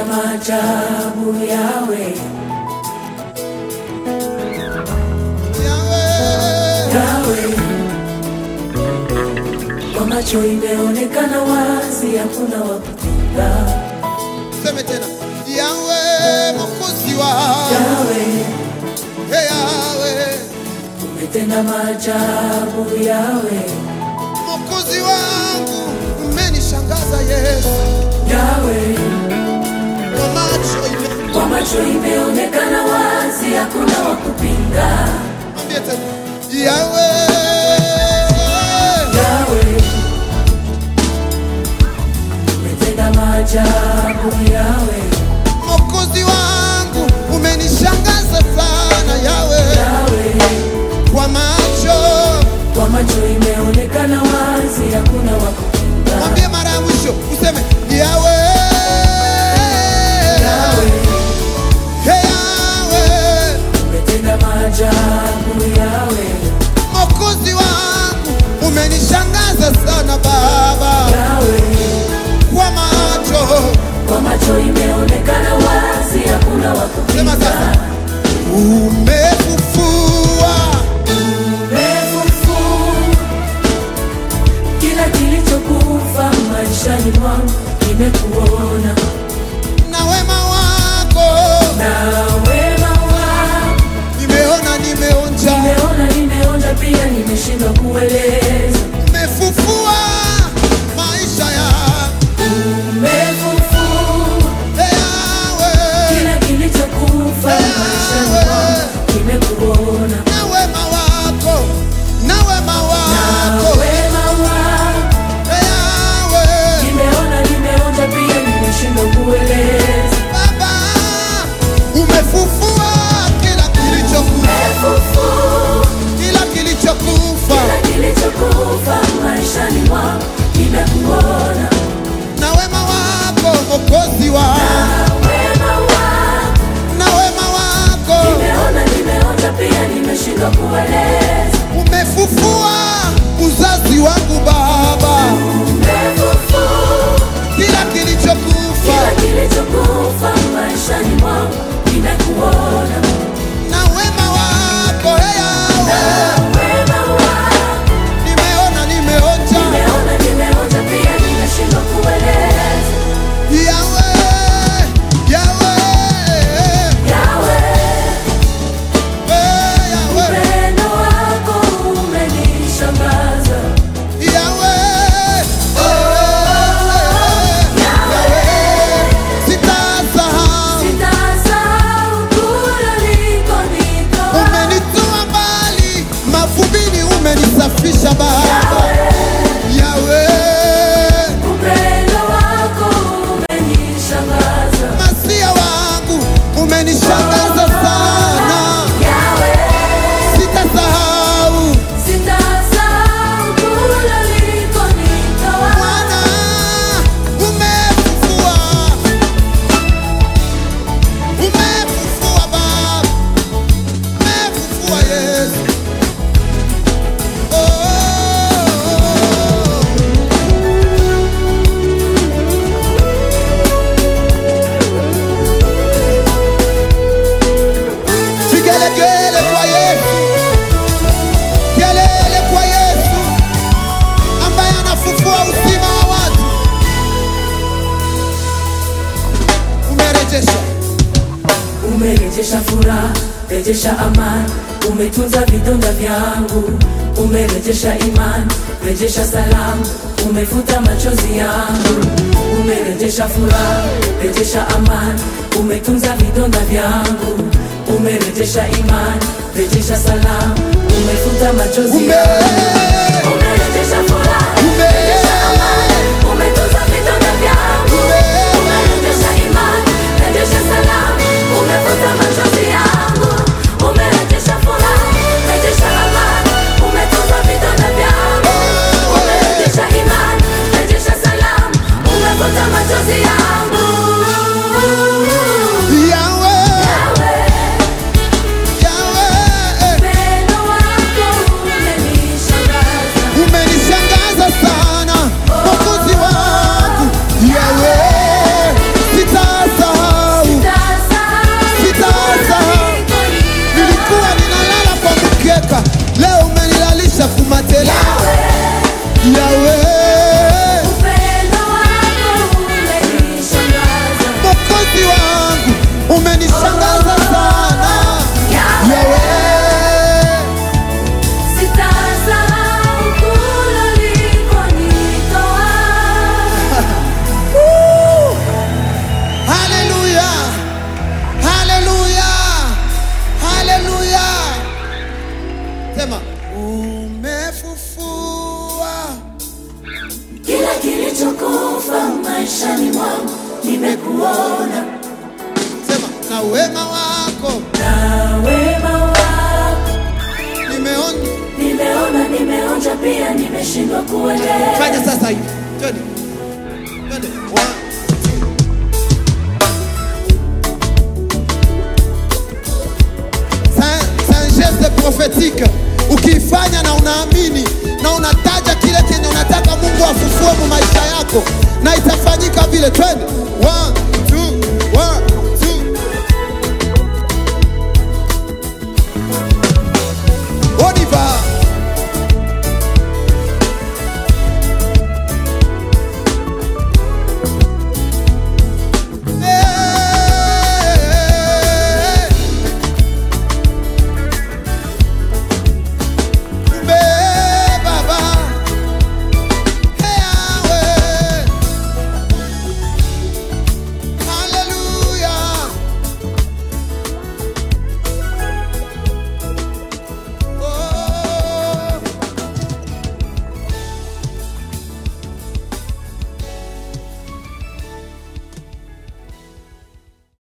maajabu yawe yawe kwa macho imeonekana wazi, hakuna wa kupinga. Seme tena, Yawe Mwokozi wa Yawe Hey, Yawe umetenda maajabu, yawe Mwokozi wangu, umenishangaza Yesu, yawe kwa macho ime- kwa macho imeonekana wazi, hakuna wa kupinga. Mwambie tena, Yawe Yawe umetenda maajabu, yawe Mwokozi wangu, umenishangaza sana Yawe, yawe kwa macho. kwa macho imeonekana wazi, hakuna wa kupinga. Mwambie mara ya mwisho, useme Yawe, Yawe Hey, Yawe umetenda maajabu, yawe Mwokozi wangu umenishangaza sana Baba, yawe kwa macho. kwa macho imeonekana wazi, hakuna wa Sema kupinga. sasa, umefufua Umefufua kila kilichokufa maishani mwangu, nimekuona na wema wako, na wema wako nimeona nimeonja. Nimeona, nimeonja pia, nimeshindwa kueleza. Umefufua maisha yangu Umefufua Ee Yawe, kila kilichokufa maishani mwangu, nimekuona na wema wako, na wema na wako wema wako. Ee Yawe, Nimeona, nimeonja pia, nimeshindwa kueleza. Baba, umefufua kila kilichokufa, Umefufua kila kilichokufa, kila kilichokufa maishani mwangu, nimekuona na wema wako Mwokozi na wangu, wema wako. na wema wako Nimeona, nimeonja pia, nimeshindwa kueleza. umefufua uzazi wangu Baba, Umefufua kila kilichokufa, kila kilichokufa maishani mwangu, nimekuona na wema wako Ee Yawe, na wema wako. nimeona nimeonja Nimeona, nimeonja pia, nimeshindwa kueleza. Yawe, Yawe, Yawe, Ee Yawe, upendo wako umenishangaza. Yawe, Yawe, sitasahau Sitasahau kule ulikonitoa. umenitoa mbali mavumbini, umenisafisha Baba. Yawe, Upendo wako umenishangaza. masia wangu umenishangaza sana, Yawe, sitasahau sitasahau kule ulikonitoa. Bwana, umefufua, umefufua Baba, umefufua Yesu. Oh. Vigelegele kwa Yesu, kelele kwa Yesu ambaye anafufua uzima wa watu. Umerejesha, Umerejesha furaha, rejesha amani, umetunza vidonda vyangu, umerejesha imani, rejesha salamu, umefuta machozi yangu. Umerejesha furaha, rejesha amani, umetunza vidonda vyangu, umerejesha imani, rejesha salamu, umefuta machozi ume yangu. Umerejesha furaha, rejesha amani, umetunza vidonda vyangu, umerejesha imani, rejesha salamu, umefuta machozi yangu. Umerejesha furaha, rejesha amani, umetunza vidonda vyangu, umerejesha imani, rejesha salamu, umefuta machozi yangu. Yawe, Yawe, Yawe, upendo wako umenishangaza. kilichokufa maishani mwangu nimekuona, Sema na wema wako na wema wako nimeona. nimeona, nimeonja pia, nimeshindwa kuelewa. Fanya sasa hivi. Twende. Twende. One, C'est- c'est un geste prophétique. Ukiifanya na unaamini na unataja kile kenye unataka Mungu afanye